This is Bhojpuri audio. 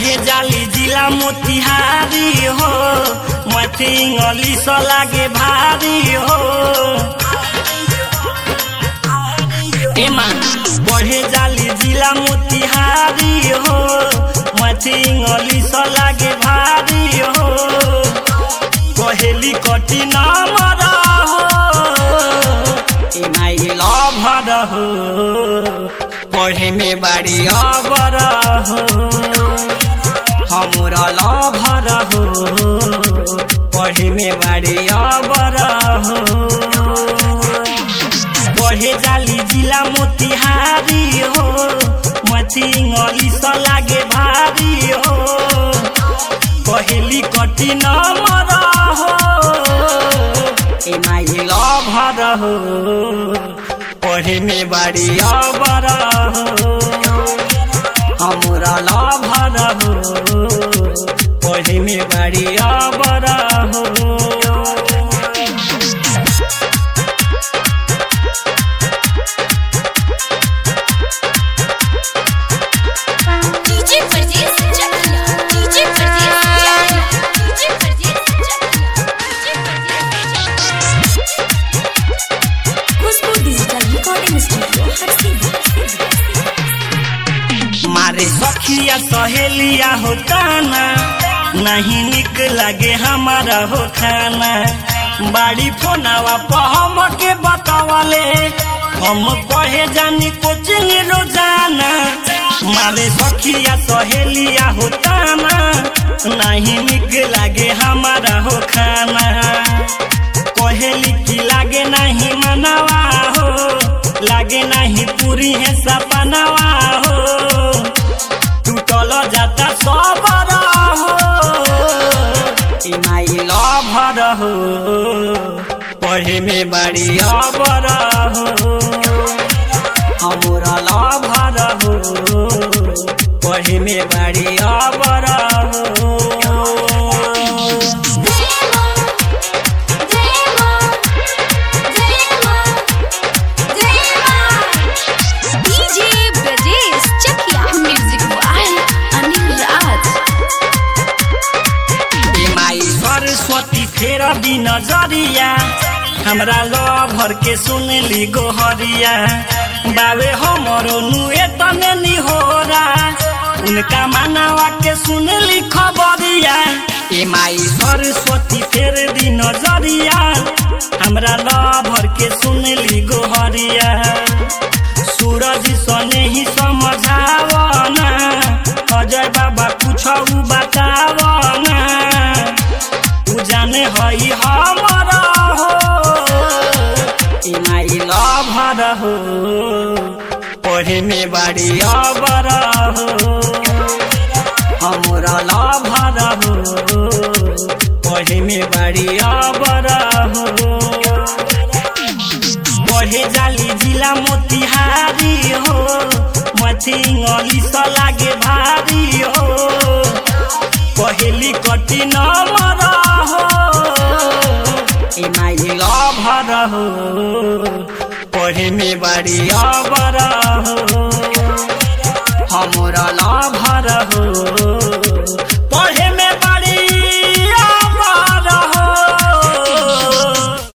पढ़े जाली जिला मोतिहारी हो मथिंगली स लागे भारी हो एमा पढ़े जाली जिला मोतिहारी हो मथिंगली स लागे भारी हो कहेली कटी नामर हो एमाई लभर हो पढ़े में बाड़ी अबर हो हमरा लभर हो पढ़े में बाड़ी अबर हो पढ़े जाली जिला मोतिहारी हो मथिंगली स लागे भारी हो कहेली कटी नमर हो एमाई लभर हो पढ़े में बाड़ी अबर हो हमरा लभर हो पढ़े में बाड़ी अबर हो डीजे परदेस चकिया डीजे परदेस चकिया डीजे परदेस चकिया डीजे परदेस खुशबू डिजिटल रिकॉर्डिंग स्टूडियो हर मारे सखिया सहेलिया हो ताना नहीं निक लगे हमारा हो खाना बाड़ी फोनावा पहम के बतावले हम कहे जानी कोचिंग रोजाना मारे सखिया सहेलिया हो ताना नहीं निक लगे हमारा हो खाना कहेली की लागे नहीं मनवा हो लागे नहीं पूरी है सपनवा हो टूटल जाता सबर हो इमाई लभर हो पढ़े में बड़ी अबर हो हमरा लभर हो पढ़े में बड़ी अबर हो जय मां जय मां जय मां जय मां DJ Brajesh Chakia music by Anil Raj ए माई सरस्वती फेर दी नजरिया हमरा लभर के सुनली गोहरिया बाबे हमरो नुए तने निहोरा उनका मानवा के सुनली खबरिया ए माई सरस्वती फेर दी नजरिया हमरा लभर के सुनली गोहरिया सूरज सने ही समझावना अजय बाबा कुछ बतावना तू जाने हई हमर हो इमाई लभर हो पढ़े में बाड़ी अबर हो हमरा लभर हो पढ़े में बाड़ी अबर हो पढ़े जाली जिला मोतिहारी हो मथिंगली स लागे भारी हो पहेली कटी नमर हो इमाई लभर हो पढ़े में बाड़ी अबर हो हमरा लभर हो